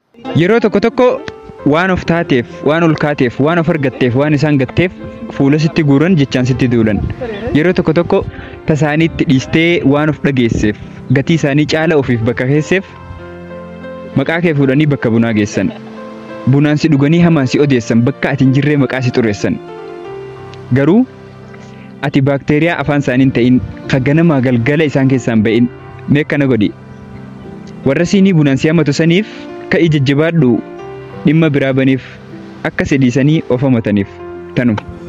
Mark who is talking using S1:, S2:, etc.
S1: Yeroo tokko tokko waan of taateef, waan ol kaateef, waan of argatteef, waan isaan gatteef fuula sitti guuran jechaan sitti duulan. Yeroo tokko tokko tasaaniitti dhiistee waan of dhageesseef, gatii isaanii caala ofiif bakka keesseef maqaa kee fuudhanii bakka bunaa geessan. Bunaan si dhuganii hamaan si odeessan bakka ati hin jirree maqaa si xureessan. Garuu ati baakteeriyaa afaan isaanii hin ta'in kan ganamaa galgala isaan keessaan ba'in mee akkana godhi. Warra siinii bunaan si hammatu saniif ka'ii jajjabaadhu dhimma biraa baniif akka si dhiisanii of hamataniif tanuma.